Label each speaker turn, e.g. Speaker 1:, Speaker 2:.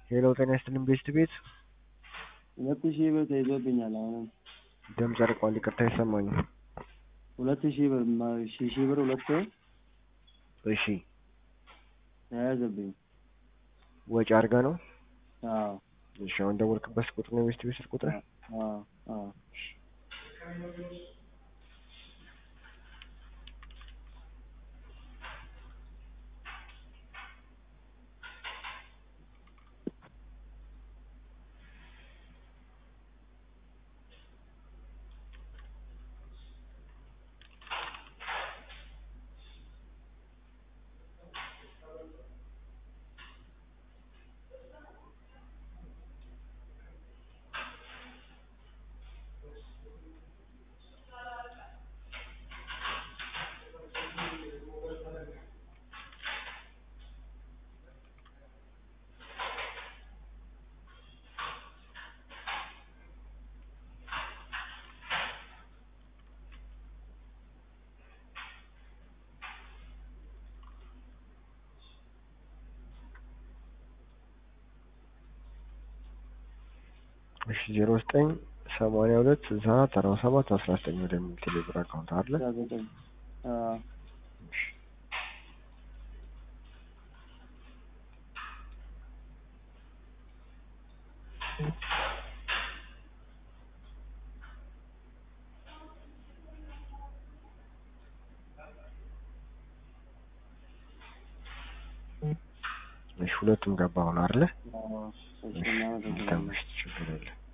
Speaker 1: ሄሎ ጤና ይስጥልኝ ቤስት ቤት
Speaker 2: ሁለት ሺህ ብር ተይዞብኛል። አሁንም
Speaker 1: ድምፅ ርቋል፣ ይቅርታ አይሰማኝም።
Speaker 2: ሁለት ሺህ ብር ማ- ሺህ ሺህ ብር ሁለት
Speaker 1: እሺ
Speaker 2: ተያዘብኝ።
Speaker 1: ወጪ አድርጋ ነው?
Speaker 2: አዎ
Speaker 1: እሺ አሁን ደወልክበት ቁጥር ነው የቤስት ቤት ስልክ ቁጥር?
Speaker 2: አዎ አዎ
Speaker 1: እሺ ዜሮ ዘጠኝ ሰማንያ ሁለት ስልሳ አራት አርባ ሰባት አስራ ዘጠኝ ወደሚል ቴሌብር አካውንት አለ።
Speaker 2: አስራ ዘጠኝ አዎ
Speaker 1: እሺ ሁለቱም ገባ ሆነ አይደለ?
Speaker 2: አዎ እሺ
Speaker 1: እሺ
Speaker 2: እናመሰግናለን።
Speaker 1: ተምሽት ችግር የለም።